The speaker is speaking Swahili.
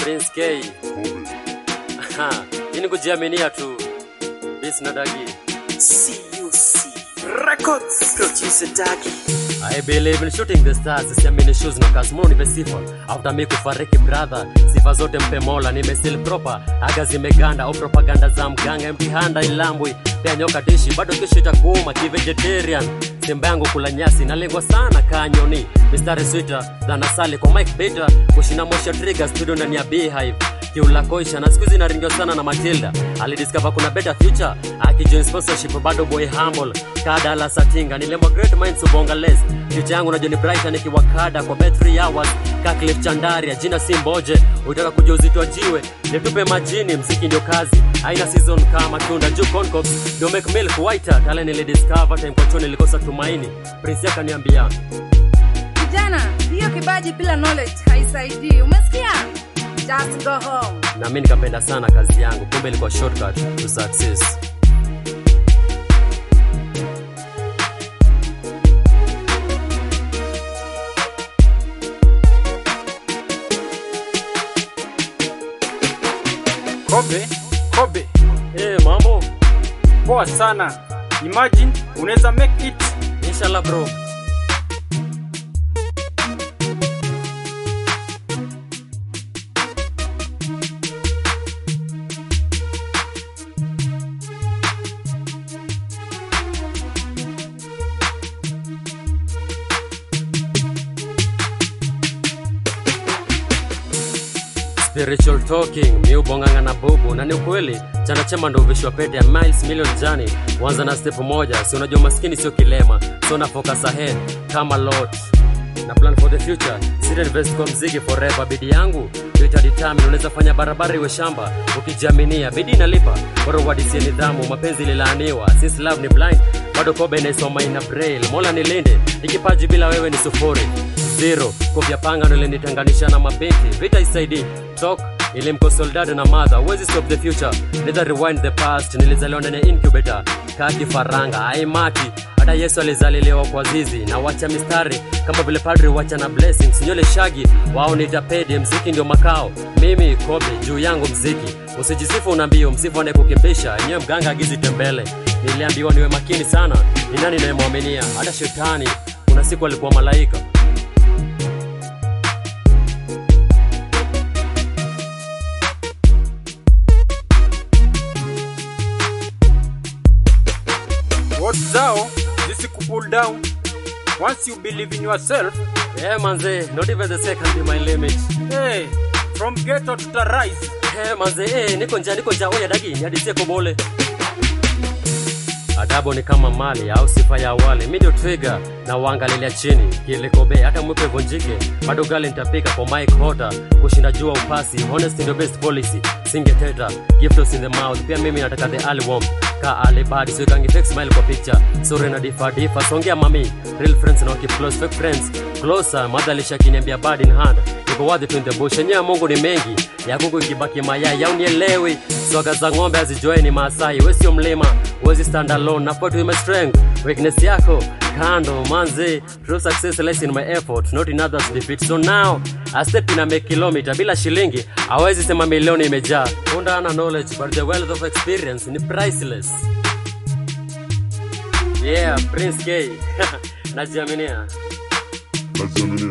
Prince K. Aha, hii ni kujiaminia tu. Bis na Dagi. CUC Records Producer Dagi I believe in shooting the stars, siamini shoes na kasmo nipe sifa. After me kufariki brother, sifa zote mpe Mola, nime still proper. Aga zimeganda au propaganda za mganga empty hand ilambwi. Pia nyoka dishi bado kesho itakuuma ki vegetarian. Simba yangu kula nyasi nalengwa sana kanyoni. Mistari sweeter than asali kwa Mike Peter, kushina mosha trigger studio ndani ya Beehive kiula koisha na siku hizi naringiwa sana na matilda alidiscover kuna better future akijoin sponsorship bado boy humble kada la satinga nilemwa great minds ubonga less future yangu na Johnny Brighton nikiwa kada kwa bet 3 hours Kaklif Chandaria jina si mboje utaka kujua uzito wa jiwe nitupe majini mziki ndio kazi haina season kama tunda juu concox ndio make milk whiter tale nilidiscover time kwa choni nilikosa tumaini prince akaniambia Kijana, hiyo kibaji bila knowledge haisaidii. Umesikia? Just go home. na mimi nikapenda sana kazi yangu kumbe ilikuwa shortcut to success Kobe, Kobe, Eh, mambo poa sana. Imagine unaweza make it. inshallah bro spiritual talking mi ubonganga na bubu na ni ukweli chana chema ndo uvishwa pete ya miles million jani wanza na step moja si unajua maskini sio kilema so na focus ahead kama lot na plan for the future sita invest kwa mziki forever bidi yangu ndio itadetermine unaweza fanya barabara iwe shamba ukijiaminia bidi inalipa bora uadisie nidhamu mapenzi lilaaniwa since love ni blind bado kobe inaisoma ina braille mola nilinde ikipaji bila wewe ni sufuri zero kopya panga ndo ilinitenganisha na mabinti vita isaidi talk ilimko soldado na madha huwezi stop the future neither rewind the past nilizaliwa ndani ya incubator kaa kifaranga aimati hata yesu alizaliliwa kwa zizi na wacha mistari kama vile padri wacha na blessings nywele shagi wao nitapedi mziki ndio makao mimi kobe juu yangu mziki usijisifu unaambio msifu anayekukimbisha enyewe mganga agizi tembele niliambiwa niwe makini sana ni nani nayemwaminia hata shetani kuna siku alikuwa malaika What zao zisikupull down. Once you believe in yourself, yeah, manze not even the second be my limit hey, from ghetto to the rise. Hey, manze eh, niko njaa niko njaa oya dagi niadisie kobole adabo ni kama mali au sifa ya awali mi ndio twiga na uangalilia chini kilikobe hata mwipe vonjike bado gali nitapika kwa mike hota kushinda jua upasi honest ndio best policy singeteta giftos in the mouth pia mimi nataka the early warm ka alibadi siwekangi fake smile kwa picture sure na difa difa songea mami real friends na waki close fake friends closer madhalisha kiniambia bad in hand iko wazi tu in the bush enyewe mungu ni mengi ya kuku ikibaki mayai au nielewi swaga za ng'ombe hazijoe ni maasai we sio mlima wezi stand alone na fight with my strength weakness yako kando manze true success lies in my effort not in others defeat so now a step in a make kilometer bila shilingi hawezi sema milioni imejaa unda ana knowledge but the wealth of experience ni priceless yeah prince k najiaminia Najiaminia